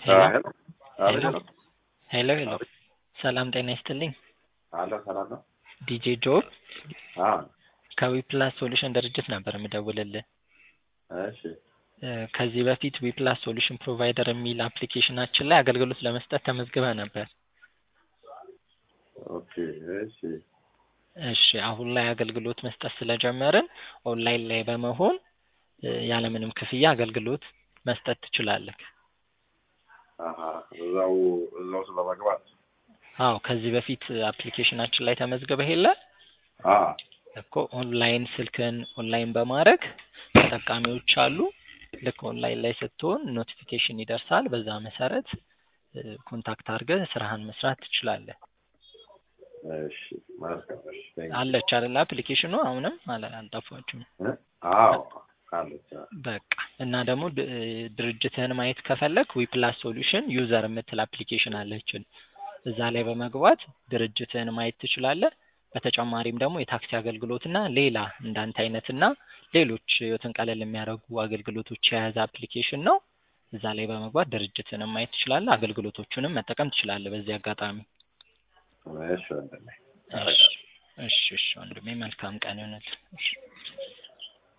ሄሎ ሄሎ ሄሎ ሄሎ ሰላም ጤና ይስጥልኝ። አለ ሰላም ነው። ዲጄ ጆብ አ ከዊፕላስ ሶሉሽን ድርጅት ነበር የምደውልልህ። እሺ እ ከዚህ በፊት ዊፕላስ ሶሉሽን ፕሮቫይደር የሚል አፕሊኬሽናችን ላይ አገልግሎት ለመስጠት ተመዝግበህ ነበር። ኦኬ እሺ እሺ አሁን ላይ አገልግሎት መስጠት ስለጀመርን ኦንላይን ላይ በመሆን እ ያለምንም ክፍያ አገልግሎት መስጠት ትችላለህ። አሀ እዛው እዛው ስለመግባት አዎ ከዚህ በፊት አፕሊኬሽናችን ላይ ተመዝግበህ የለ አ እኮ ኦንላይን ስልክን ኦንላይን በማድረግ ተጠቃሚዎች አሉ። ልክ ኦንላይን ላይ ስትሆን ኖቲፊኬሽን ይደርሳል። በዛ መሰረት እ ኮንታክት አድርገህ ስራህን መስራት ትችላለህ። እሺ መልካም እሺ ቴንክ አለች አይደል አፕሊኬሽኑ አሁንም አለ አልጠፋችም። ዩ አዎ አለች አ በቃ እና ደግሞ ድ- ድርጅትህን ማየት ከፈለክ ዊፕላስ ሶሉሽን ዩዘር የምትል አፕሊኬሽን አለችን። እዛ ላይ በመግባት ድርጅትህን ማየት ትችላለህ። በተጨማሪም ደግሞ የታክሲ አገልግሎትና ሌላ እንዳንተ አይነትና ሌሎች ህይወትን ቀለል የሚያደርጉ አገልግሎቶች የያዘ አፕሊኬሽን ነው። እዛ ላይ በመግባት ድርጅትህንም ማየት ትችላለህ። አገልግሎቶቹንም መጠቀም ትችላለህ። በዚህ አጋጣሚ እሺ ወንድሜ እሺ እሺ እሺ ወንድሜ መልካም ቀን ይሆንልህ። እሺ